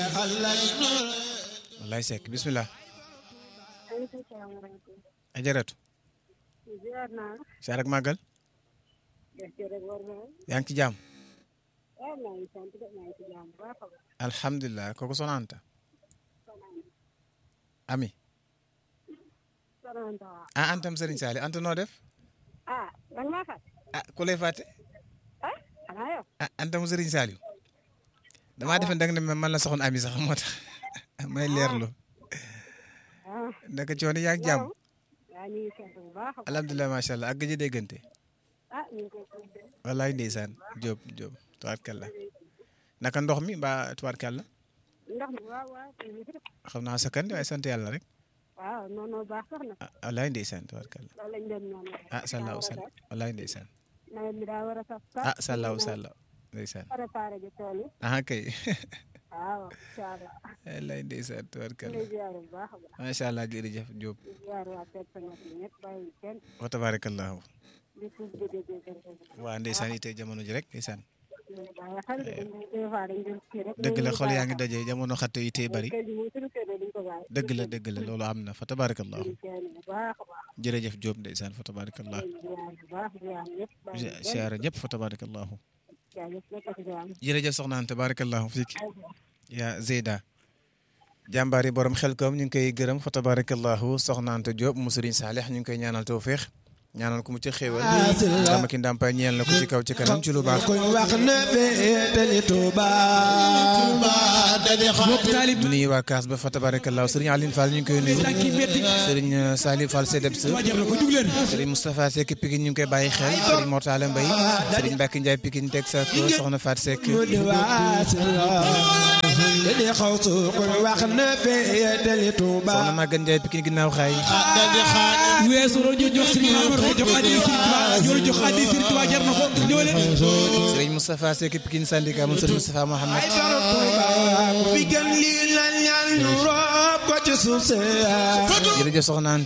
wallaay Seck bismillah ajaratu saar ak màggal yaa ngi ci jàmm alhamdulilah kooku soxna Anta ami ah antam Serigne Sali Anta noo def ah man maa fàtte. ah ku lay fàtte ah xanaa yow. ah antam Serigne Saliou damaa defe danga ne man la soxna ami sax moo tax may leerlu ah ndaka coono yaa ngi jàmm yaa ñu ngi sant bu baax a baax. alhamdulilah macha allah ak gëj a déggante ah ñu ngi koy sant. wallaay ndeysaan Diop Diop tubaarkàlla naka ndox mi mbaa tubaarkàlla ndox mi waaw waaw ñu ngi fi def. xam naa sa kan waaye sant yàlla rek waaw non non baax sax na. ah wallaay ndeysaan tubaarkàlla loolu lañ doon ñaan rek. ah sallaaw sallaaw wallaay ndeysaan nawet bi daa war a sax sax. ah sallaaw sallaaw ndeysaan préparé ji tool yi. ah kay waaw incha allah. wallaay ndeysaan ñu tubaarkàlla ngi ziar bu baax a baax. macha allah jërëjëf Diop di ziar waa personnel bi ñëpp bàyyi kenn wa tabarakallahu di tuub di dégg kenn. waa ndeysaan itee jamono ji rek ndeysaan waaye xel dañ des fois dañ doon kii rek. dëgg la xol yaa ngi daje jamono xatte itee bari kër gi moom suñu kër duñ ko bàyyi. dëgg la dëgg la loolu am na fa tabarakallahu di kenn bu baax a baax. jërëjëf Diop ndeysaan fa tabarakallahu di ziar bu baax ziar ñëpp bàyyi kenn. siyaara ñëpp fa tabarakallahu jaajëf nekk ci jàmm. jërëjëf soxna Anta barakallahu fiik yaa Zeyda jàmbaari borom xel koom ñu ngi koy gërëm fa tabarakallahu soxna Anta Diop mu Sëriñ Saalix ñu ngi koy ñaanal tawféex ñaanal ko mu ci xéewal dama ki ndàmpaay ñeel na ko ci kaw ci kanam ci lu baax koy wax ne féetali Tuuba du nuyu waa kaas ba fa tabarakallahu Sëriñ Aline Fall ñu ngi koy nuyu Sëriñ Saliou Fall Sedebs Sëriñ Moustapha Seck Pikine ñu ngi koy bàyyi xel Sëriñ Mortala Mbaye Sëriñ Mbacke Ndiaye Pikine teg sa ko soxna Faat Seck mu di waasila te di xaw su koy wax ne féetali Tuuba soxna Maguette Ndiaye Pikine ginnaaw xaay weesu loolu ñu jox Serigne Amar ko jox addi Serigne Touba ñoo jox addi Serigne Touba jar na ko ñëw leen Sëriñ Moustapha Seck Pikine syndicat moom Sëriñ Moustapha Mohamed ay solo Tuuba ku fi gën lii la ñaan ñu roob ko ci suuf see jërëjëf soxna Anta